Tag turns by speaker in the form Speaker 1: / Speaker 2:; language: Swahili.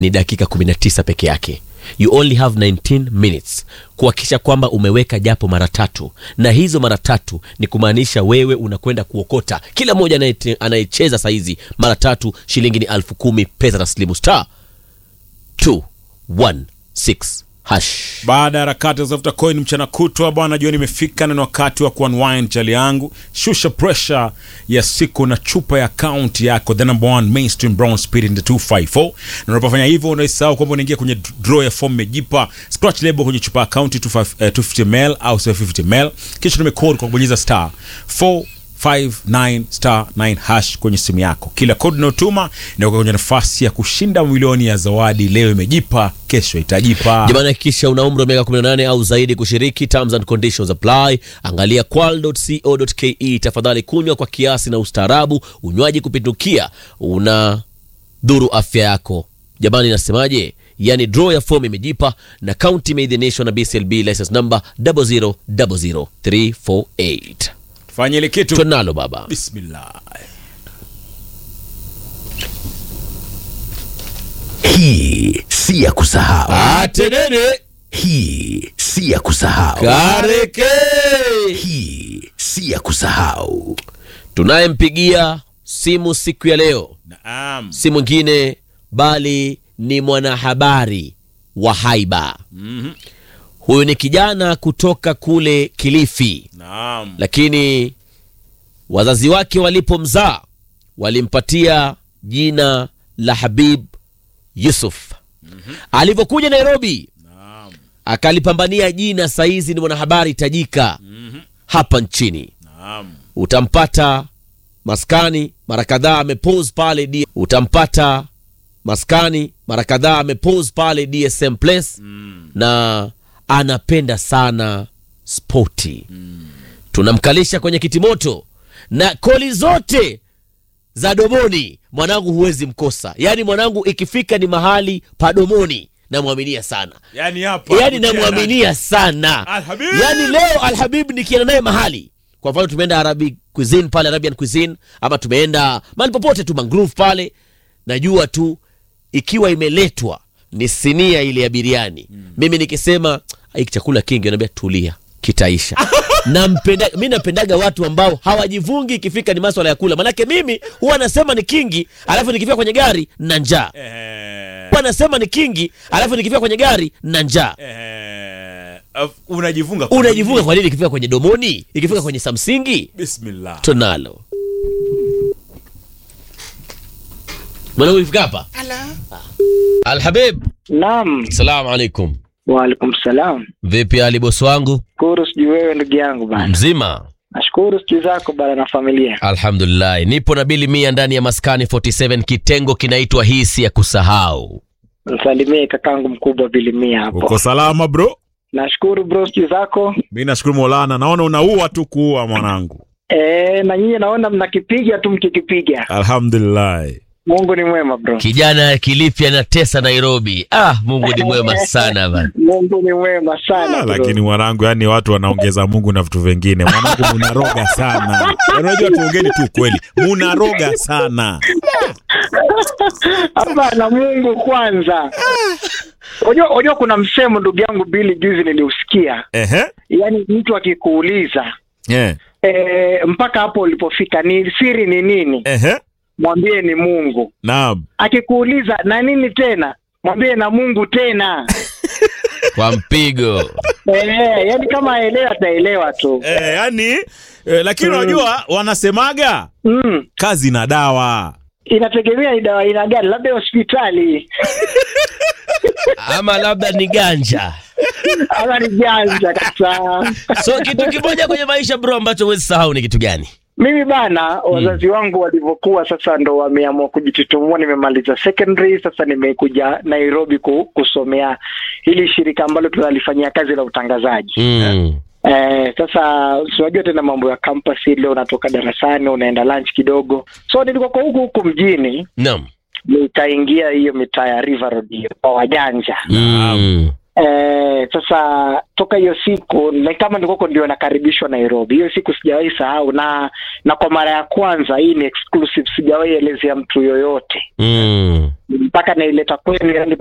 Speaker 1: ni dakika 19 peke yake you only have 19 minutes kuhakikisha kwamba umeweka japo mara tatu na hizo mara tatu ni kumaanisha wewe unakwenda kuokota kila mmoja anayete- anayecheza sahizi mara tatu shilingi ni elfu kumi pesa taslimu star 216 hash
Speaker 2: baada ya harakati za kutafuta coin mchana kutwa bwana jioni imefika na ni wakati wa kuunwind chali yangu shusha pressure ya siku na chupa ya account yako the number one mainstream brown spirit in the 254 na unapofanya hivyo unaisahau kwamba unaingia kwenye draw ya form mejipa scratch label kwenye chupa ya account 25 eh, 250 ml au 750 ml kisha tumecode kwa kubonyeza star 4 59 star 9 hash kwenye simu yako kila kodi unayotuma inakuwa kwenye nafasi ya kushinda milioni ya zawadi leo imejipa kesho itajipa
Speaker 1: jamani hakikisha una umri wa miaka 18 au zaidi kushiriki terms and conditions apply angalia qual.co.ke tafadhali kunywa kwa kiasi na ustaarabu unywaji kupindukia una dhuru afya yako jamani nasemaje yani draw ya fomu imejipa na kaunti imeidhinishwa na bclb license number 0000348
Speaker 2: fanya ile kitu
Speaker 1: tunalo baba
Speaker 2: bismillah
Speaker 3: Hii si ya kusahau.
Speaker 1: atenene
Speaker 3: Hii si ya kusahau.
Speaker 1: kareke
Speaker 3: Hii si ya kusahau.
Speaker 1: tunayempigia simu siku ya leo
Speaker 2: naam
Speaker 1: si mwingine bali ni mwanahabari wa haiba
Speaker 2: Mhm.
Speaker 1: huyu ni kijana kutoka kule kilifi
Speaker 2: naam
Speaker 1: lakini wazazi wake walipomzaa walimpatia jina la habib yusuf alivyokuja nairobi
Speaker 2: naam
Speaker 1: akalipambania jina saizi ni mwanahabari tajika hapa nchini
Speaker 2: naam
Speaker 1: utampata maskani mara kadhaa amepose pale D- utampata maskani mara kadhaa amepose pale dsm place na anapenda sana spoti tunamkalisha kwenye kitimoto na koli zote za domoni mwanangu huwezi mkosa yaani mwanangu ikifika ni mahali padomoni namwaminia sana
Speaker 2: yani hapa
Speaker 1: yaani namwaminia sana
Speaker 2: Alhabib!
Speaker 1: yaani leo alhabib nikienda naye mahali kwa mfano tumeenda arabic cuisine pale arabian cuisine ama tumeenda mahali popote tu mangrove pale najua tu ikiwa imeletwa ni sinia ile ya biriani mimi nikisema hiki chakula kingi anaambia tulia kitaisha nampenda mi napendaga watu ambao hawajivungi ikifika ni maswala ya kula manake mimi huwa nasema ni kingi alafu nikifika kwenye gari na njaa
Speaker 2: eh,
Speaker 1: huwa nasema ni kingi alafu nikifika kwenye gari na njaa
Speaker 2: eh, af- unajifunga kwa
Speaker 1: unajivuga
Speaker 2: nini?
Speaker 1: kwa nini ikifika kwenye domoni ikifika kwenye samsingi
Speaker 2: bismillah
Speaker 1: tunalo mwanangu ikifika hapa alhabib
Speaker 4: Naam,
Speaker 1: salamu alaikum
Speaker 4: waalaikum salam.
Speaker 1: vipi hali bosi wangu
Speaker 4: Shukuru sijui wewe ndugu yangu bana.
Speaker 1: mzima
Speaker 4: Nashukuru sijui zako bana na familia.
Speaker 1: alhamdulillahi nipo na bili mia ndani ya maskani 47 kitengo kinaitwa hii si ya kusahau
Speaker 4: Msalimie kakangu mkubwa Bilimia hapo.
Speaker 2: uko salama bro
Speaker 4: Nashukuru bro sijui zako.
Speaker 2: mi nashukuru maulana naona unaua tu kuua mwanangu
Speaker 4: Eh, na nyinyi naona mnakipiga tu mkikipiga.
Speaker 2: alhamdulillah
Speaker 4: Mungu ni mwema bro.
Speaker 1: kijana kilifi anatesa nairobi ah mungu ni mwema sana bana
Speaker 4: Mungu ni mwema sana.
Speaker 2: Ah,
Speaker 4: bro.
Speaker 2: lakini mwanangu yani watu wanaongeza mungu na vitu vingine mwanangu munaroga sana Yaani unajua tuongeni tu kweli munaroga sana
Speaker 4: Hapana, Mungu kwanza. Unajua unajua kuna msemo ndugu yangu Bili juzi niliusikia.
Speaker 2: ehe
Speaker 4: Yaani mtu akikuuliza
Speaker 2: yeah.
Speaker 4: eh, mpaka hapo ulipofika ni siri ni nini?
Speaker 2: ehe
Speaker 4: Mwambie ni Mungu.
Speaker 2: naam
Speaker 4: akikuuliza na nini tena mwambie na mungu tena
Speaker 1: kwa mpigo
Speaker 4: eh, yani kama aelewa ataelewa tu
Speaker 2: eh, yani eh, lakini unajua wanasemaga
Speaker 4: mm.
Speaker 2: kazi na dawa
Speaker 4: inategemea ni dawa aina gani labda hospitali
Speaker 1: ama labda ni ganja
Speaker 4: ama ni janja kabisa
Speaker 1: so kitu kimoja kwenye maisha bro ambacho huwezi sahau ni kitu gani
Speaker 4: mimi bana wazazi wangu walivyokuwa sasa ndo wameamua kujitutumua nimemaliza secondary sasa nimekuja nairobi ku, kusomea hili shirika ambalo tunalifanyia kazi la utangazaji
Speaker 1: mm.
Speaker 4: Eh, sasa unajua tena mambo ya campus ile unatoka darasani unaenda lunch kidogo so nilikuwa kwa huku huku mjini
Speaker 1: naam
Speaker 4: nikaingia hiyo mitaa ya river road hiyo kwa wajanja
Speaker 1: mm.
Speaker 4: Eh, sasa toka hiyo siku ni kama ndikoko ndio nakaribishwa Nairobi. Hiyo siku sijawahi sahau, na na kwa mara ya kwanza, hii ni exclusive, sijawahi elezea mtu yoyote
Speaker 1: mm.
Speaker 4: mpaka naileta kwenu, yani